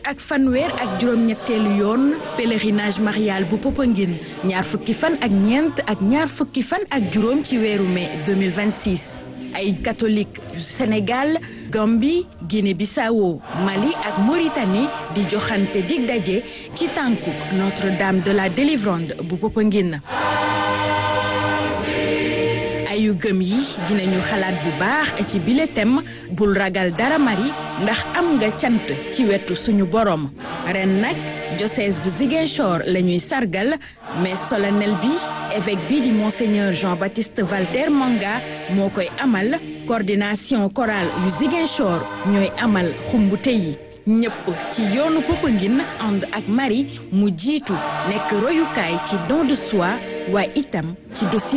ak fanweer ak juróom-ñetteelu yoon pèlerinage marial bu Popenguine ñaar fukki fan ak ñeent ak ñaar fukki fan ak juróom ci weeru mai 2026 ay catholique yu Sénégal Gambie Guinée-Bissau Mali ak Mauritanie di joxante dig daje ci tànku Notre-Dame de la Délivrande bu Popenguine ayu gëm yi dinañu xalaat bu baax ci bile thème bul ragal dara mari ndax am nga cant ci wetu suñu borom ren nag diocèse bu Ziguinchor la ñuy sargal mais solennel bi évêque bi di monseigneur Jean-Baptiste Valter Manga moo koy amal coordination chorale yu Ziguinchor ñooy amal xumbute yi ñëpp ci yoonu Popenguine ànd ak Marie mu jiitu nekk royukaay ci don de soi waaye itam ci dossier